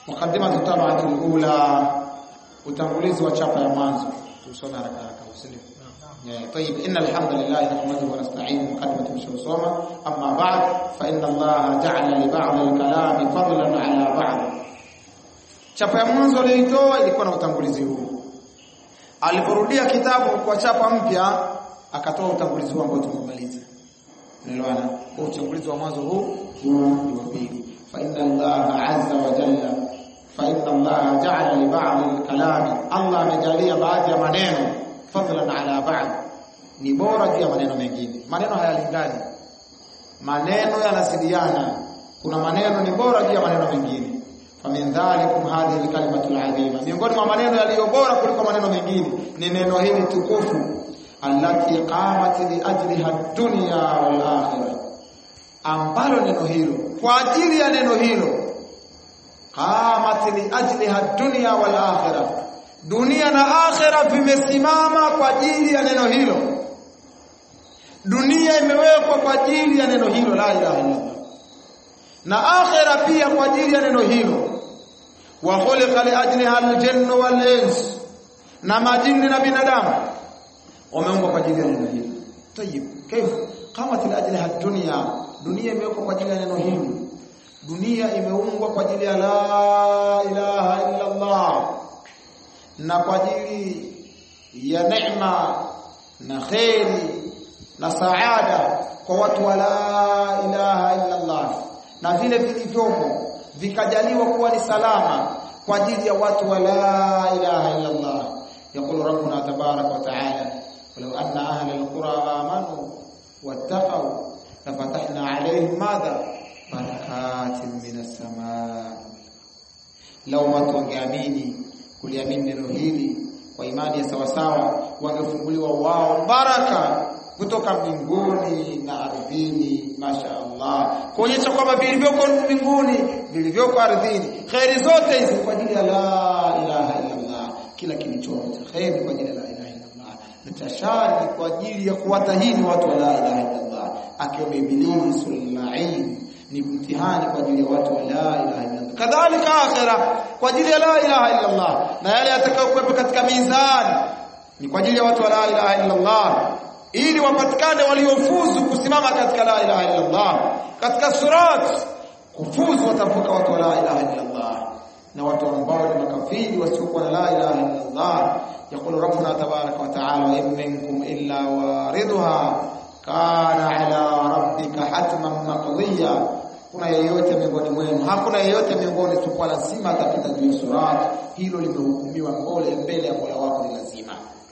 mukaddimatu tabati ula utangulizi wa chapa ya mwanzo tusome haraka haraka usindio طيب إن الحمد لله نحمده ونستعينه مقدمة مش وصومة أما بعد فإن الله جعل لبعض الكلام فضلا على بعض chapa ya mwanzo aliyoitoa ilikuwa na utangulizi huu aliporudia kitabu kwa chapa mpya akatoa utangulizi huu ambao tumemaliza unaelewana kwa utangulizi wa mwanzo huu huu ni wa pili fa inna allaha azza wa jalla fa inna allaha ja'ala li ba'd al-kalami allah amejalia baadhi ya maneno fadlan ala ba'd ni bora juu ya maneno mengine maneno hayalingani maneno yanasidiana kuna maneno ni bora juu ya maneno mengine famin dhalikum hadhihi alkalimatu alazima miongoni mwa maneno yaliyo bora kuliko maneno mengine ni neno hili tukufu allati qamat li ajliha dunya wal akhirah ambalo neno hilo kwa ajili ya neno hilo qamat li ajliha dunya wal akhirah dunia na akhira vimesimama kwa ajili ya neno hilo dunia imewekwa kwa ajili ya neno hilo la ilaha illallah na akhira pia kwa ajili ya neno hilo wa khuliqa li ajliha aljannu wal ins na majini na binadamu wameumbwa kwa ajili ya neno hilo tayib kaifa qamat li ajliha dunya dunia imewekwa kwa ajili ya neno hilo dunia imeumbwa kwa ajili ya la ilaha illa Allah na kwa ajili ya neema na kheri na saada kwa watu wa la ilaha illa Allah na vile vilivyomo vikajaliwa kuwa ni salama kwa ajili ya watu wa la ilaha illa Allah يقول ربنا تبارك وتعالى ولو أن أهل القرى آمنوا واتقوا لفتحنا عليهم ماذا بركات من السماء لو watu wangeamini kuliamini neno hili kwa imani ya sawasawa wangefunguliwa wao baraka kutoka mbinguni na ardhini masha Allah kuonyesha kwamba vilivyoko mbinguni vilivyoko ardhini khairi zote hizi kwa ajili ya la ilaha illa Allah kila kilichomo cha khairi kwa ajili ya la ilaha illa Allah na cha shari kwa ajili ya kuwatahini watu wa la ilaha illa Allah akiwa ibilisi lain ni mtihani kwa ajili ya watu wa la ilaha illa Allah kadhalika akhira kwa ajili ya la ilaha illa Allah na yale yatakayokuwepo katika mizani ni kwa ajili ya watu wa la ilaha illa Allah ili wapatikane waliofuzu kusimama katika la ilaha illa Allah katika surat kufuzu watavuka watu wa la ilaha illa Allah na watu ambao ni makafiri wasiokuwa na la ilaha illa Allah يقول ربنا تبارك وتعالى وإن منكم إلا واردها كان على ربك حتما مقضيا kuna yeyote miongoni mwenu hakuna yeyote miongoni isipokuwa lazima atapita juu ya surat hilo limehukumiwa mbele mbele ya Mola wako ni lazima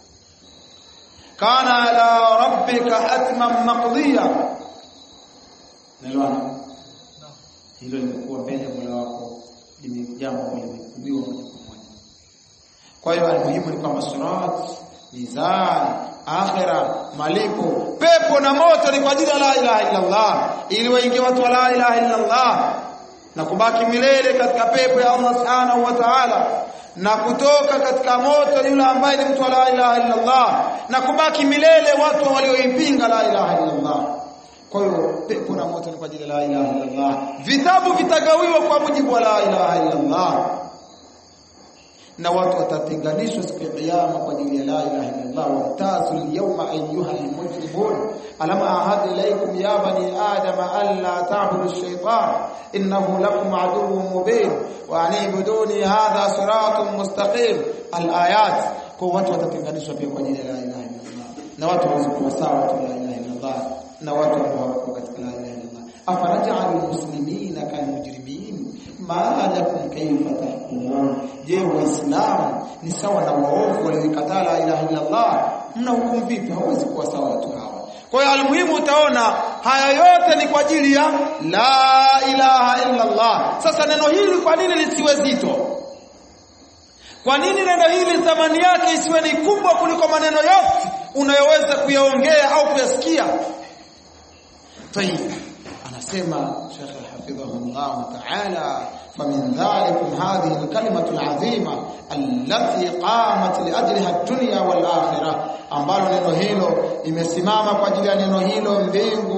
kana ala rabbika hatman maqdiya nelewana hilo limekuwa mbele ya Mola wako limejambo limehukumiwa moja kwa moja kwa hiyo almuhimu ni kwamba surat mizan akhira malipo pepo na moto ni kwa ajili ya la ilaha illa Allah ili waingie watu wa la ilaha illa Allah na kubaki milele katika pepo ya Allah subhanahu wa ta'ala na kutoka katika moto yule ambaye ni mtu wa la ilaha illa Allah na kubaki milele watu walioipinga la ilaha illa Allah kwa hiyo pepo na moto ni kwa ajili ya la ilaha illa Allah vitabu vitagawiwa kwa mujibu wa la ilaha illa Allah na watu watatenganishwa siku ya kiyama kwa ajili ya la ilaha illa Allah wamtazul yawma ayyuha almujrimun alam ahad ilaykum ya bani adama alla ta'budu ash-shaytan innahu lakum aduwwun mubin wa anibuduni hadha siratun mustaqim alayat kwa watu watatenganishwa pia kwa ajili ya la ilaha illa Allah na watu wazikuwa sawa watu la ilaha illa Allah na watu ambao wako katika la ilaha illa Allah afaraja'al muslimina kal mujrimin ma lakum kayfa tahkumun je waislamu ni sawa na waovu waliokataa la ilaha illa Allah mna hukumu vipi hawezi kuwa sawa watu hawa kwa hiyo almuhimu utaona haya yote ni kwa ajili ya la ilaha illa Allah sasa neno hili kwa nini lisiwe zito kwa nini neno hili thamani yake isiwe ni kubwa kuliko maneno yote unayoweza kuyaongea au kuyasikia طيب anasema Sheikh hafidhahullah ta'ala فمن ذلكم هذه الكلمة العظيمة التي قامت لأجلها الدنيا والآخرة ambalo neno hilo limesimama kwa ajili ya neno hilo mbingu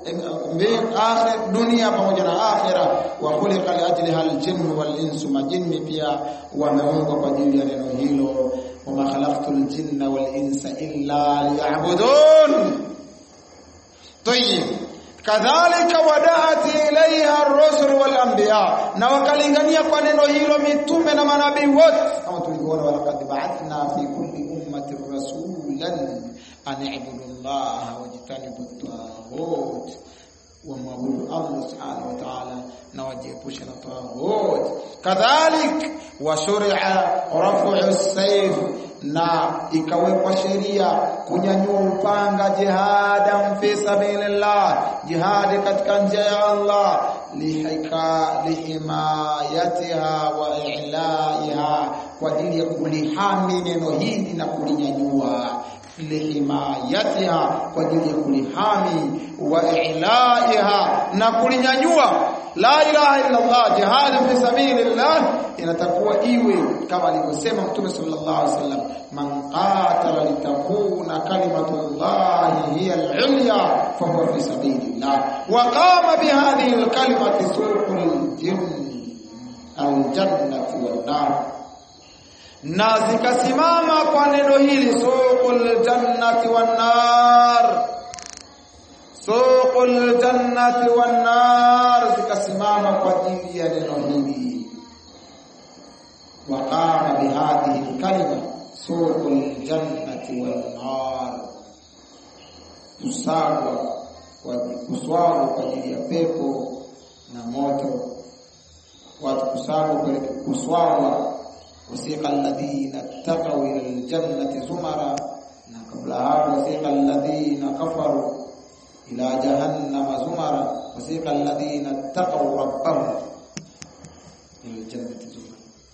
akhir dunia pamoja na akhira wa khuliqa li ajliha al-jinnu wal insu majinni pia wameumbwa kwa ajili ya neno hilo wama khalaqtul jinna wal insa illa liya'budun tayyib kadhalika wadaat ilaiha ar-rusul wal anbiya na wakalingania kwa neno hilo mitume na manabii wote kama tulivyoona walaqad ba'athna fi kulli ummatin rasulan an i'budu allaha wajtanibu at-taghut wamwabudu Allah subhanahu wa ta'ala na wajiepushe na taghut kadhalik wa shuri'a raf'u as-sayf na ikawekwa sheria kunyanyua upanga jihadan fi sabilillah jihadi katika njia ya Allah lihika lihimayatiha wa i'laiha kwa ajili ya kulihami neno hili na kulinyanyua lihimayatiha kwa ajili ya kulihami wa i'laiha na kulinyanyua la ilaha illa Allah jihad fi sabilillah inatakuwa iwe kama alivyosema Mtume sallallahu alaihi wasallam man qatala litakuna kalimatullahi hiya al-ulya fa huwa fi sabilillah wa qama bihadhihi al-kalimati sulhul jinni al-jannati wan-nar na zikasimama kwa neno hili suqul jannati wan-nar suqul jannati wan-nar zikasimama kwa ajili ya neno hili وقام بهذه الكلمة سوق الجنة والنار kusagwa kuswagwa kwa ajili ya pepo na moto watu kusagwa kuswagwa wasiqa alladhina taqaw ila aljannati zumara na kabla hapo wasiqa alladhina kafaru ila jahannama zumara wasiqa alladhina taqaw rabbahum ila aljannati zumara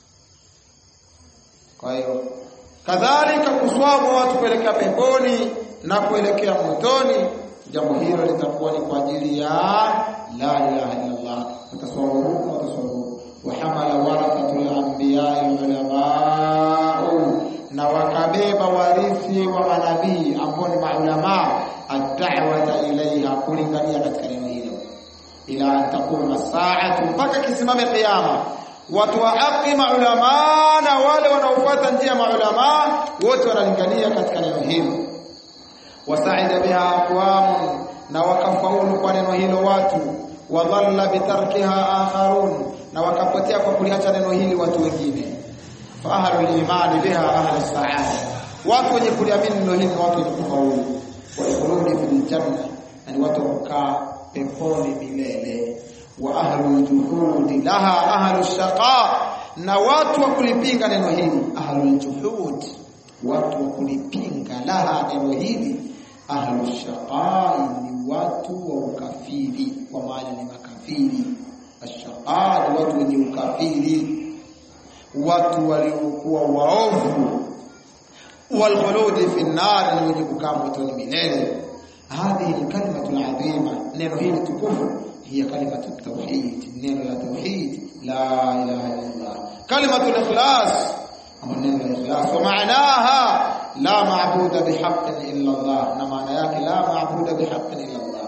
kwa hiyo kadhalika kuswagwa watu kuelekea peponi na kuelekea motoni jambo hilo litakuwa ni kwa ajili ya la ilaha illa Allah utaswagwa huko utaswagwa huko wa hamala warathatul anbiya ulamau na wakabeba warithi wa manabii ambao ni maulama ad-da'wata ilaiha kulingania katika neno hilo ila an taquma saatu mpaka kisimame kiyama watu wa haki maulama na wale wanaofuata njia maulama wote wanalingania katika neno hilo wasaida biha aqwamun na wakafaulu kwa neno hilo watu wadhalla bitarkiha akharun na wakapotea kwa kuliacha neno hili watu wengine fa ahlul imani biha ahlus saada watu wenye kuliamini neno hili watu wenye kufaulu wa khuludi fil janna ni watu kukaa peponi milele wa ahlul juhudi laha ahlus shaqa na watu wa kulipinga neno hili ahlul juhud watu wa kulipinga laha neno hili ahlus shaqa ni watu wa ukafiri kwa maana ni makafiri ashaqa ni watu wenye ukafiri watu waliokuwa waovu walkhuludi fi nar ni wenye kukaa motoni milele hadhihi alkalimatu alazima neno hili tukufu هي كلمة التوحيد نين التوحيد لا إله إلا الله كلمة الإخلاص أو نين الإخلاص ومعناها لا معبود بحق إلا الله نمعنى ياك لا معبود بحق إلا الله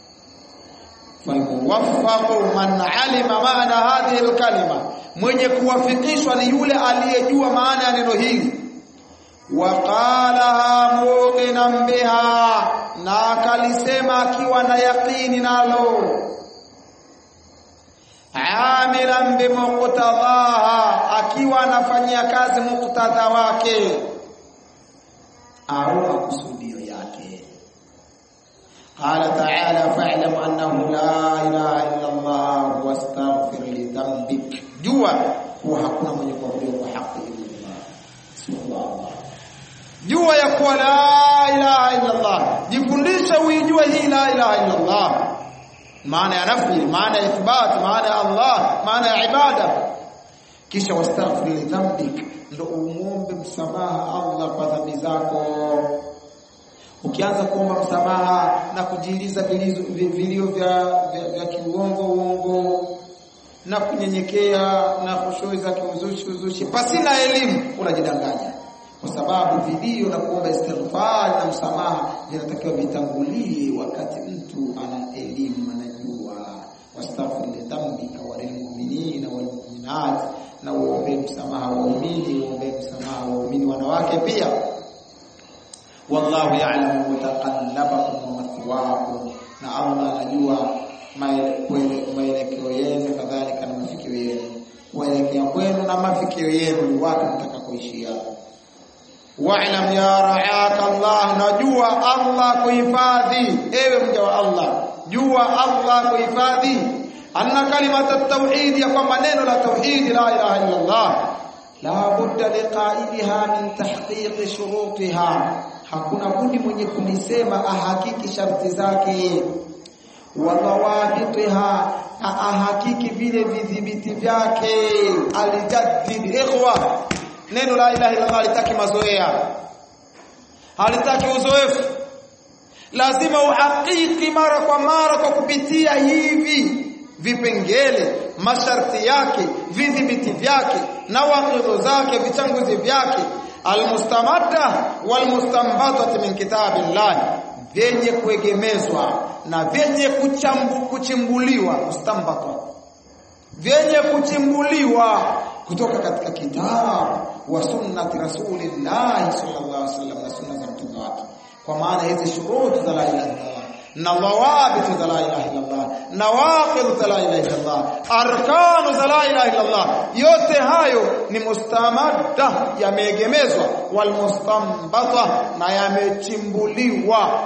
فالموفق من علم معنى هذه الكلمة mwenye kuwafikishwa ni yule aliyejua maana ya neno hili waqalaha muqinan biha na akalisema akiwa na yaqini nalo amilan bimuqtadaha akiwa anafanyia kazi muktadha wake au makusudio yake qala ta'ala fa'lam annahu la ilaha illa Allah wastaghfir li dhanbik jua kuwa hakuna mwenye kuabudiwa kwa haki illa Allah subhanallah jua ya kuwa la ilaha illa Allah jifundishe uijue hii la ilaha illa Allah maana ya nafi maana ya ithbat maana ya Allah maana ya ibada kisha wastaghfir li dhanbik ndo umuombe msamaha Allah kwa dhambi zako ukianza kuomba msamaha na kujiuliza vilio vya, vya, vya kiuongo uongo na kunyenyekea na khushui za kiuzushi uzushi pasina elimu unajidanganya kwa sababu vilio na kuomba istighfar na msamaha vinatakiwa vitangulie wakati mtu ana elimu anajua wastaghfir li dhanbika wa lilmu'minina wal mu'minat na uombe msamaha waumini uombe msamaha waumini wanawake pia wallahu ya'lamu mutaqallabakum wa mathwaakum na Allah anajua maelekeo yenu kadhalika na mafikio yenu kuelekea kwenu na mafikio yenu ni wapi mtakakoishia wa'lam ya ra'aka Allah najua Allah kuhifadhi ewe mja wa Allah jua Allah kuhifadhi anna kalimata tauhid ya kwamba neno la tauhid la ilaha illa Allah la budda liqaidiha min tahqiq shurutiha hakuna budi mwenye kulisema ahakiki sharti zake wa dhawabitiha ahakiki vile vidhibiti vyake alijaddid ikhwa neno la ilaha illa Allah halitaki mazoea halitaki uzoefu lazima uhakiki mara kwa mara kwa kupitia hivi vipengele masharti yake vidhibiti vyake na waqidho zake vichanguzi vyake almustamadda walmustambatati min kitabillah vyenye kuegemezwa na vyenye kuchambu, kuchimbuliwa mustambata vyenye kuchimbuliwa kutoka katika kitabu wa sunnati rasulillahi sallallahu alaihi wasallam na sunna za mtume wake kwa maana hizi shuruti za la ilaha illallah na dhawabit za la ilaha illallah na waqid za la ilaha illallah arkanu za la ilaha illallah yote hayo ni mustamadda yameegemezwa wal mustambata na yamechimbuliwa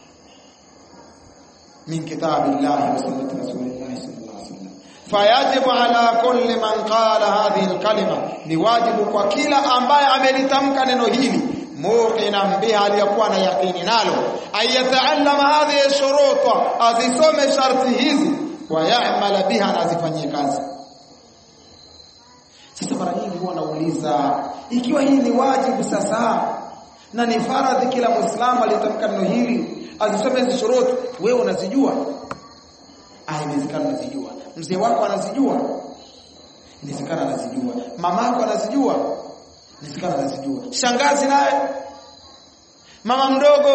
min kitabillahi wa sunnati rasulillahi sallallahu alaihi wasallam fayajibu ala kulli man qala hadhihi alkalima ni wajibu kwa kila ambaye amelitamka neno hili muqinan biha aliyakuwa na yaqini nalo ayataallama hadhihi shuruta azisome sharti hizi wa ya'mala biha na azifanyie kazi sasa mara nyingi huwa nauliza ikiwa hii ni wajibu sasa na ni faradhi kila muislamu aliyetamka neno hili azisome hizi shuruti wewe unazijua ah inawezekana unazijua mzee wako anazijua inawezekana anazijua mamako anazijua inawezekana anazijua shangazi naye mama mdogo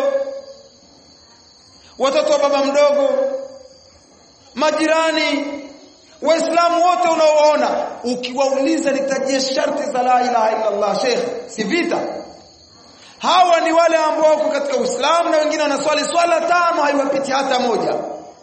watoto wa baba mdogo majirani waislamu wote unaoona ukiwauliza nitajie sharti za la ilaha illa Allah sheikh si vita hawa ni wale ambao wako katika Uislamu na wengine wanaswali swala tano haiwapiti hata moja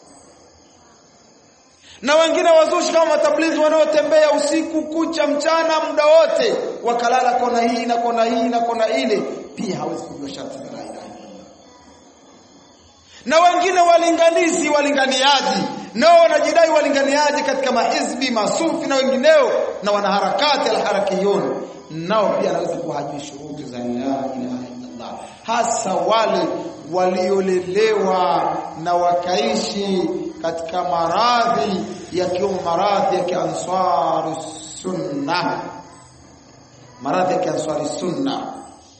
na wengine wazushi kama matablighi wanaotembea usiku kucha mchana muda wote wakalala kona hii na kona hii na kona ile pia hawezi kujua sharti za la ilaha illallah na wengine walinganizi walinganiaji nao wanajidai walinganiaji katika mahizbi masufi na wengineo na wanaharakati alharakiyun nao pia anaweza kuwa hajui shuruti za la ilaha illallah hasa wale waliolelewa na wakaishi katika maradhi yakiwemo maradhi ya kiansari sunna maradhi ya kiansari sunna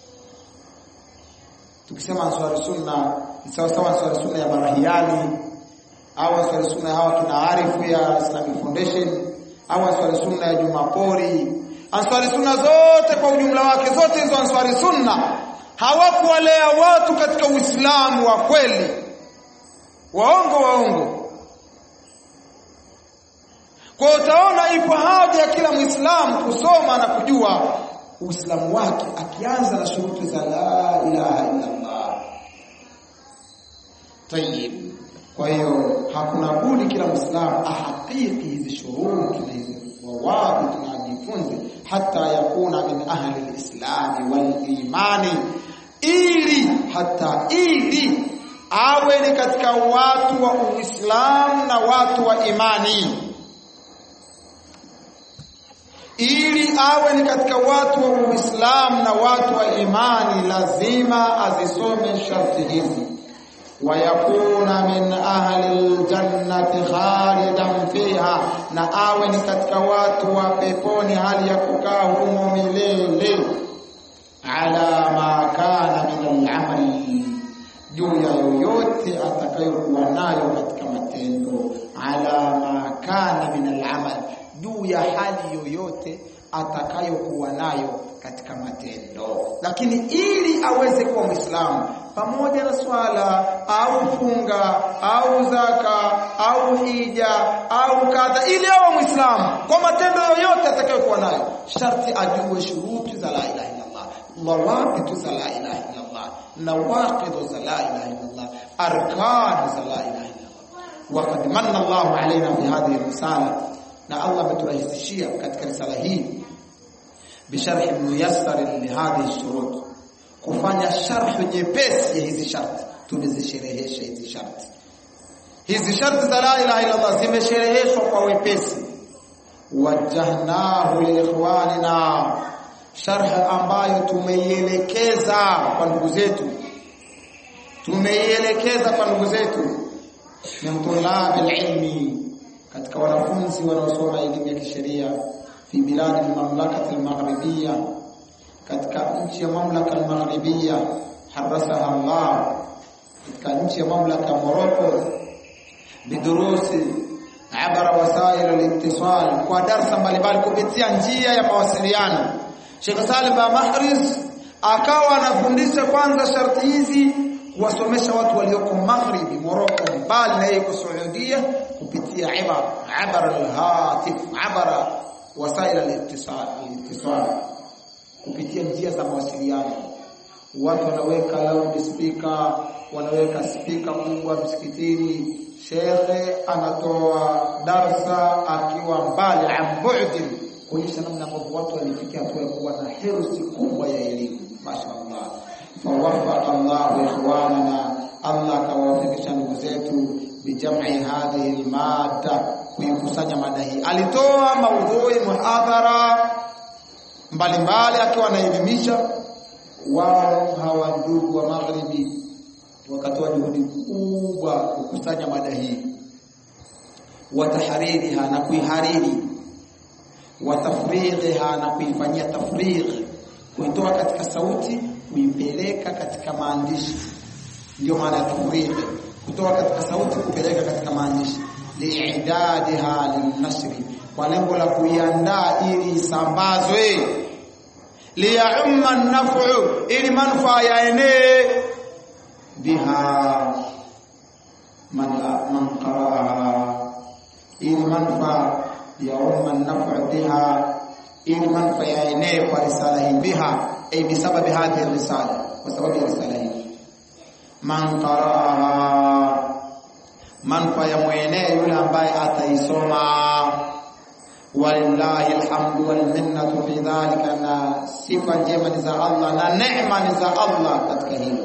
tukisema ansari sunna ni sawa sawa ansari sunna ya barahiani au ansari sunna hawa kina arifu ya Islamic Foundation au ansari sunna ya Jumapori ansari sunna zote kwa ujumla wake zote hizo ansari sunna hawakuwalea watu katika Uislamu wa kweli waongo waongo kwa utaona ipo haja ya kila Muislamu kusoma na kujua Uislamu wake akianza na shuruti za la ilaha illa Allah. Tayib. Kwa hiyo hakuna budi kila Muislamu ahakiki hizi shuruti na hizi wawabi tunajifunze hata yakuna min ahli alislami wal imani ili hata ili awe ni katika watu wa Uislamu na watu wa imani ili awe ni katika watu wa Uislamu na watu wa imani lazima azisome sharti hizi wayakuna min ahli aljannati khalidan fiha na awe ni katika watu wa peponi hali ya kukaa humo milele ala ma kana min al-amali juu ya yoyote atakayokuwa nayo katika matendo ala ma kana min al-amal juu ya hali yoyote atakayokuwa nayo katika matendo. Lakini ili aweze kuwa Muislamu pamoja na swala au funga au zaka au hija au kadha, ili awe Muislamu kwa matendo yoyote atakayokuwa nayo, sharti ajue shuruti za la ilaha illallah, dhawabitu za la ilaha illallah, nawaqidhu za la ilaha illallah, arkan za la ilaha illallah. Waqad manna Allahu alaina fi hadhihi risala, na Allah ameturahisishia katika risala hii bisharhi muyassar li hadhihi shurut kufanya sharhu nyepesi ya hizi sharti tumezisherehesha hizi sharti hizi sharti za la ilaha illa Allah zimeshereheshwa kwa wepesi wajahnahu liikhwanina sharh ambayo tumeielekeza kwa ndugu zetu tumeielekeza kwa ndugu zetu min tulabil ilmi katika wanafunzi wanaosoma elimu ya kisheria fi biladi al-mamlakati al-maghribiyya katika nchi ya mamlaka al-maghribiyya harasaha Allah katika nchi ya mamlaka ya Morocco bidurusi abara wasail al-ittisal kwa darsa mbalimbali kupitia njia ya mawasiliano Sheikh Salim ba Mahriz akawa anafundisha kwanza sharti hizi kuwasomesha watu walioko maghribi Morocco mbali na yeye Saudia kupitia ibara abara al-hatif abara wasail al-ittisal al-ittisal kupitia njia za mawasiliano. Watu wanaweka loudspeaker, wanaweka spika kubwa msikitini, shekhe anatoa darsa akiwa mbali ambudin, kuonyesha namna ambavyo watu walifikia hatua ya kuwa na hirsi kubwa ya elimu. Mashaallah, fawafaqa Allahu ikhwanana, Allah akawafikisha ndugu zetu bijam'i hadhihi almada, kuikusanya mada hii. Alitoa maudhui muhadhara mbalimbali akiwa anaelimisha wao hawa ndugu wa magharibi wakatoa juhudi kubwa kukusanya mada hii watahaririha na kuihariri watafrighiha na kuifanyia tafrigh kuitoa katika sauti kuipeleka katika maandishi ndio maana ya tafrigh kutoa katika sauti kupeleka katika maandishi liidadiha lilnashri kwa lengo la kuiandaa ili isambazwe liyaumma nafu ili manufaa yaenee biha man man qara'aha ili manufaa yaumma nafu biha ili manufaa yaenee kwa risala hii biha ay bisababi hadhihi risala kwa sababu ya risala hii man qara'aha manufaa ya mwenee yule ambaye ataisoma walillahi alhamdu wal minnatu fi dhalika, na sifa njema ni za Allah na neema ni za Allah katika hilo.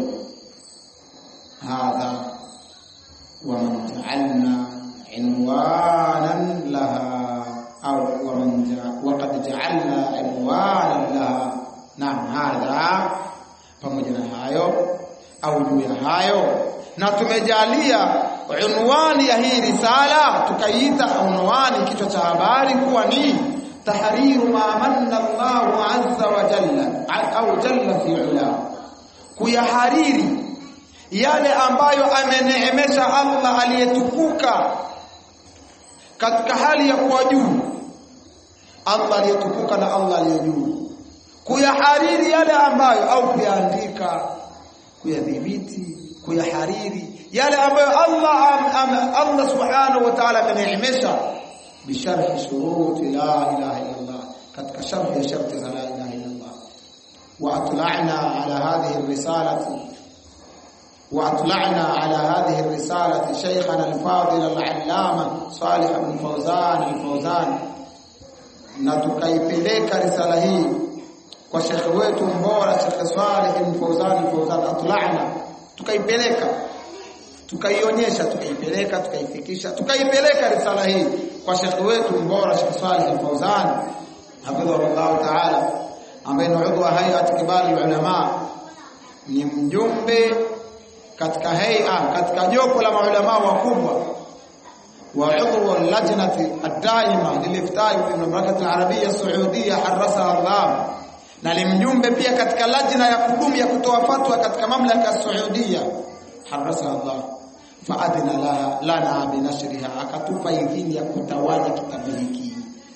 Hadha waman ja'alna inwanan laha au waman waqad ja'alna inwanan laha. Naam, hadha pamoja na hayo au juu ya hayo, na tumejalia unwani ya hii risala tukaiita unwani kichwa cha habari kuwa ni tahriru ma manna Allahu azza wa jalla au jalla fi ula kuyahariri yale ambayo ameneemesha Allah aliyetukuka katika hali ya kuwa juu Allah aliyetukuka na Allah aliye juu kuyahariri yale ambayo au kuyaandika kuyadhibiti kuyahariri yale ambayo Allah am, am, Allah subhanahu wa ta'ala ameneemesha bisharhi shuruti la ilaha illa Allah katika sharhi ya sharti za la ilaha illa Allah wa atla'na ala hadhihi risalati wa atla'na ala hadhihi risalati shaykhana al-fadil al-allama Salih ibn Fawzan al-Fawzan na tukaipeleka risala hii kwa shekhe wetu mbora Sheikh Salih ibn Fawzan al-Fawzan atla'na tukaipeleka tukaionyesha tukaipeleka tukaifikisha tukaipeleka risala hii kwa shekhi wetu mbora Sheikh Salih Al-Fawzan hafidhahullah ta'ala ambaye ni udhu wa hayat kibali ulama ni mjumbe katika hay'a katika jopo la maulama wakubwa wa udhu lajnati ad-daima liliftai fi mamlakati al-arabiyya as-saudiyya harasaha Allah na ni mjumbe pia katika lajna ya kudumu ya kutoa fatwa katika mamlaka ya Saudia harasaha Allah faadina la lana binashriha akatupa idhini ya kutawanya kitabu hiki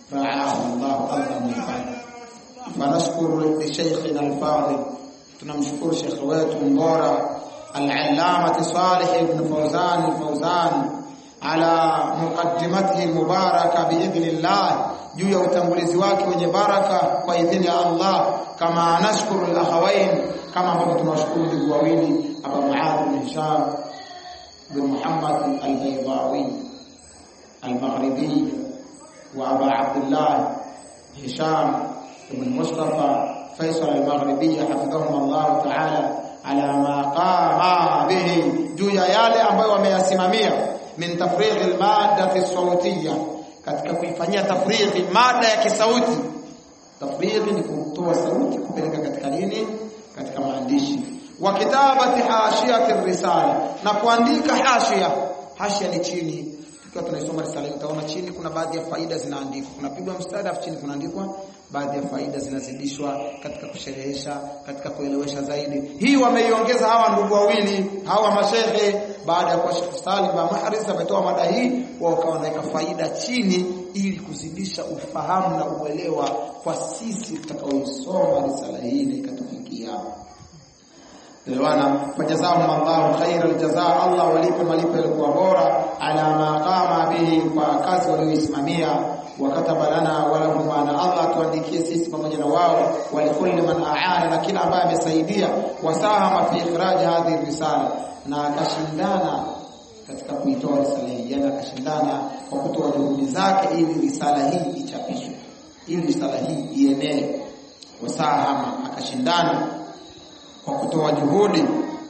raahu Allah Allah mhifadhi fanashkuru li shaykhina al-fadil tunamshukuru shekhe wetu mbora al-allamah Salih ibn Fawzan al-Fawzan ala muqaddimatihi mubaraka biidhnillah juu ya utangulizi wake wenye baraka kwa idhini ya Allah kama nashkuru al-akhawain kama ambavyo tunawashukuru ndugu wawili Abu Muadh bin Hisham bin Muhammad al-Baydawi al-Maghribi wa Abu Abdullah Hisham ibn Mustafa Faisal al-Maghribi hafidhahum Allah ta'ala ala ma qama bihi juu ya yale ambayo wameyasimamia min tafrigh al-madda fi sawtiyya katika kuifanyia tafrighi mada ya kisauti tafrighi ni kutoa sauti kupeleka katika nini katika maandishi wa kitabati hashiyati risala na kuandika hashia hashia ni chini tukiwa tunaisoma risala utaona chini kuna baadhi ya faida zinaandikwa kunapigwa mstari afu chini kunaandikwa baadhi ya faida zinazidishwa katika kusherehesha katika kuelewesha zaidi hii wameiongeza hawa ndugu wawili hawa mashehe baada ya kuwa Sheikh Salim ba Mahris ametoa mada hii wao wakawa wanaweka faida chini ili kuzidisha ufahamu na uelewa kwa sisi tutakaoisoma risala hii na ikatufikia Elewana fajazahum Allahu khairal jazaa Allah walipe malipo yalikuwa bora ala ma qama bihi kwa kazi walioisimamia wakataba lana walahum na Allah tuandikie sisi pamoja na wao walikulli man aana na kila ambaye amesaidia wasahama fi ikhraj hadhihi risala na akashindana katika kuitoa risala hii yani akashindana kwa kutoa juhudi zake ili risala hii ichapishwe ili risala hii ienee wasahama akashindana kwa kutoa juhudi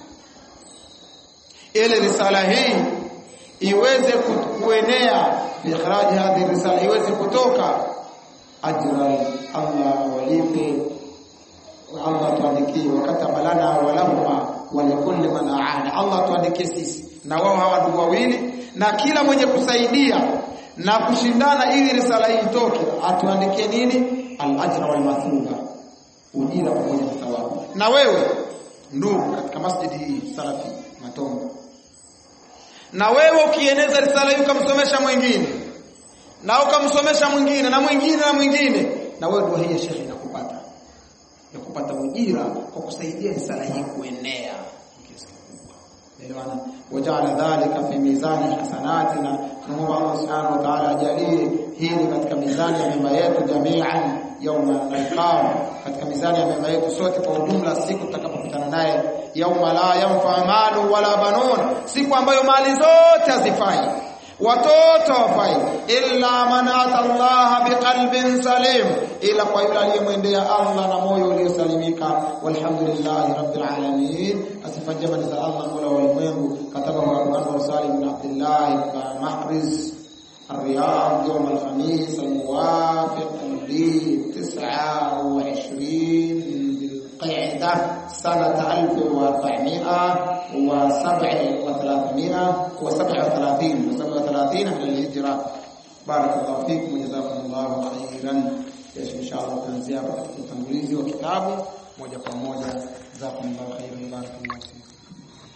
ili risala hii iweze kuenea ikhraj hadhi risala iweze kutoka ajra Allah walipe Allah tuandikie wakataba lana walahuma walikulli man aana Allah tuandikie sisi na wao hawa ndugu wawili na kila mwenye kusaidia na kushindana ili risala hii itoke atuandikie nini al-ajra wal mathuba ujira pamoja na thawabu na wewe ndugu katika masjidi hii salafi matombo na wewe ukieneza risala hii ukamsomesha mwingine na ukamsomesha mwingine na mwingine na mwingine na wewe dua hii shekhi inakupata ya kupata ujira kwa kusaidia risala hii kuenea elewana wajala dhalika fi mizani hasanatina tunaomba Allah subhanahu wa ta'ala ajalie hili katika mizani ya mema yetu jamian yauma nalqam katika mizani ya mema yetu sote kwa ujumla siku tutakapokutana naye yauma la yanfa malu wala banun siku ambayo mali zote hazifai watoto wafai illa man ata Allah biqalbin salim ila kwa yule aliyemwendea Allah na moyo uliosalimika walhamdulillahi rabbil alamin asifa njema ni za Allah mola wa ulimwengu kataba wa Anwar Salim bin Abdullah ibn Mahriz الرياض يوم الخميس الموافق ل 29 بالقعدة سنة 1437 و37 و37 من الهجرة بارك الله فيكم وجزاكم الله خيرا kesho inshallah tutaanzia hapa katika utangulizi wa kitabu moja kwa moja jazakumullahu khairan barakallahu